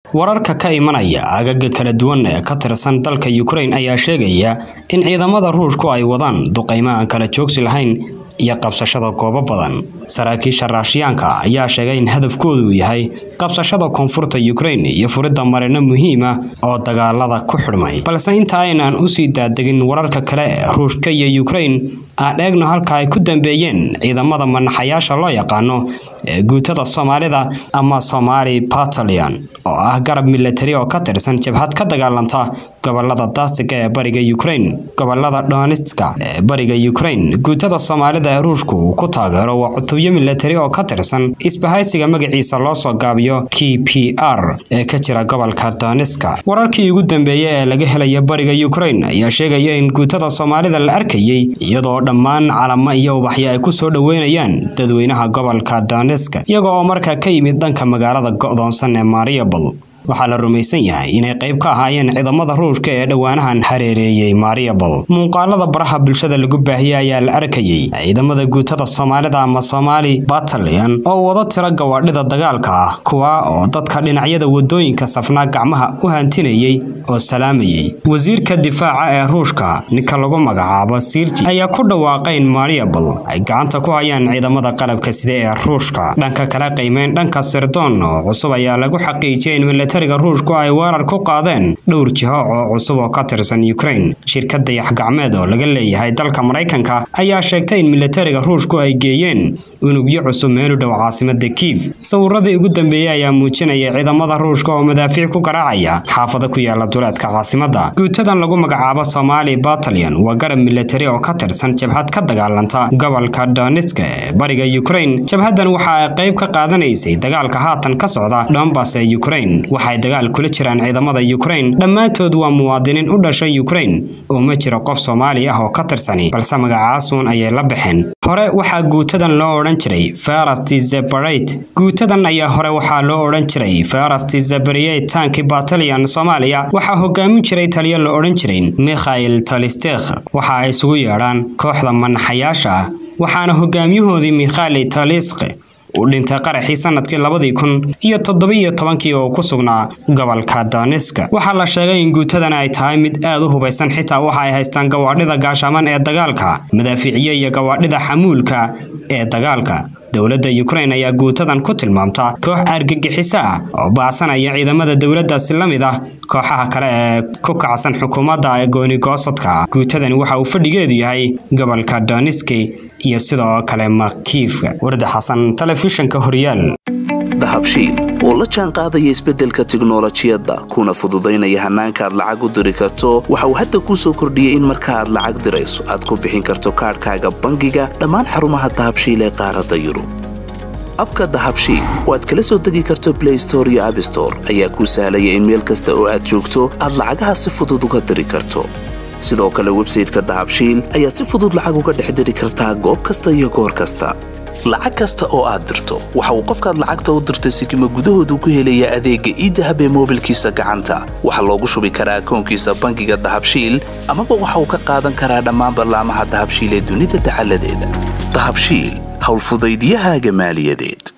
wararka ka imanaya aagaga kala duwan ee ka tirsan dalka Ukraine ayaa sheegaya in ciidamada Ruushku ay wadaan duqeymo aan kala joogsi lahayn iyo qabsashada goobo badan saraakiisha Raashiyaanka ayaa sheegay in hadafkoodu yahay qabsashada koonfurta Ukraine iyo furidda marino muhiim ah oo dagaalada ku xidhmay balse inta aynaan u sii daadegin wararka kale ee Ruushka iyo Ukraine aan eegno halka ay ku dambeeyeen ciidamada manaxayaasha loo yaqaano ee guutada Soomaalida ama Somali Battalion oo ah garab military oo ka tirsan jabhad ka dagaalanta gobolada Daasiga ee bariga Ukraine gobolada Donetsk ee bariga Ukraine guutada Soomaalida ee Ruushku uu ku taageero waa cutubyo military oo ka tirsan isbahaysiga magaciisa loo soo gaabiyo KPR ee ka jira gobolka Donetsk wararkii ugu dambeeyay ee laga helaya bariga Ukraine ayaa sheegaya in guutada Soomaalida la arkayay iyadoo dhammaan calamo iyo ubaxyo ay ku soo dhaweynayaan dadweynaha gobolka Donetsk iyaga oo markaa ka yimid dhanka magaalada go'doonsan ee Mariupol waxaa la rumaysan yahay inay qayb ka ahaayeen ciidamada ruushka ee dhowaanahan hareereeyay Mariupol muuqaalada baraha bulshada lagu baahiyay ayaa la arkayay ciidamada guutada Soomaalida ama Somali Battalion oo wada tira gawaadhida dagaalka ah kuwa oo dadka dhinacyada wadooyinka safnaa gacmaha u hantinayay oo salaamayay wasiirka difaaca ee ruushka ninka lagu magacaabo Sirji ayaa ku dhawaaqay in Mariupol ay gacanta ku hayaan ciidamada qalabka sida ee ruushka dhanka kale qiimeyn dhanka sirdoon oo cusub ayaa lagu xaqiijiyay in militariga ruushku ay weerar ku qaadeen dhowr jiho oo cusub oo ka tirsan Ukraine shirkad dayax gacmeed oo laga leeyahay dalka Mareykanka ayaa sheegtay in militariga ruushku ay geeyeen unugyo cusub meel u dhow caasimada Kiev sawiradii ugu dambeeyay ayaa muujinaya ciidamada ruushka oo madaafiic ku garaacaya xaafado ku yaala duleedka caasimada guutadan lagu magacaabo Somali Battalion waa garab military oo ka tirsan jabhad ka dagaalanta gobolka Donetsk ee bariga Ukraine jabhadan waxa ay qayb ka qaadanaysay dagaalka haatan ka socda Donbass ee Ukraine waxay dagaal kula jiraan ciidamada Ukraine dhammaantood waa muwaadiniin u dhashay Ukraine oo ma jiro qof Soomaali ah oo ka tirsani balse magacaasuun ayay la baxeen hore waxaa guutadan loo odhan jiray First Separate guutadan ayaa hore waxaa loo odhan jiray First Separate Tank Battalion Soomaaliya waxaa hogaamin jiray taliye la odhan jiray Mikhail Talistekh waxa ay isugu yeedhaan kooxda manaxayaasha ah waxaana hogaamiyahoodii Mikhail Taliskh uu dhintay qaraxii sanadkii labadii kun iyo toddobiyo tobankii oo ku sugnaa gobolka Donetsk waxaa la sheegay in guutadan ay tahay mid aad u hubaysan xitaa waxa ay haystaan gawaadhida gaashaman ee dagaalka madaafiiciye iyo gawaadhida xamuulka ee dagaalka dowladda Ukraine ayaa guutadan ku tilmaamta koox argagixiso ah oo baacsanaya ciidamada dowladdaasi la mid ah kooxaha kale ee ku kacsan xukuumadda gooni goosadka guutadani waxa uu fadhigeedu yahay gobolka Donetsk iyo sidoo kale Kyiv warda xasan telefishinka horyaal dahabshiil oo la jaan qaadaya isbeddelka tiknolojiyadda kuna fududaynaya hannaanka aad lacag u diri karto waxa uu hadda kuu soo kordhiyey in marka aad lacag dirayso aad ku bixin karto kaadhkaaga bangiga dhammaan xarumaha dahabshiil ee qaaradda yurub abka dahabshiil oo aad kala soo degi karto blay store iyo abstore ayaa kuu sahlaya in meel kasta oo aad joogto aad lacagaha si fudud uga diri karto sidoo kale websayteka dahabshiil ayaad si fudud lacag uga dhex diri kartaa goob kasta iyo goor kasta lacag kasta oo aad dirto waxa uu qofkaad lacagta u dirtay sikima gudahoodu ku helayaa adeegga iidahab ee moobilkiisa gacanta waxaa loogu shubi karaa akoonkiisa bangiga dahabshiil amaba waxa uu ka qaadan karaa dhammaan ballaamaha dahabshiil ee dunida dacaladeeda dahabshiil howlfudaydyahaaga maaliyadeed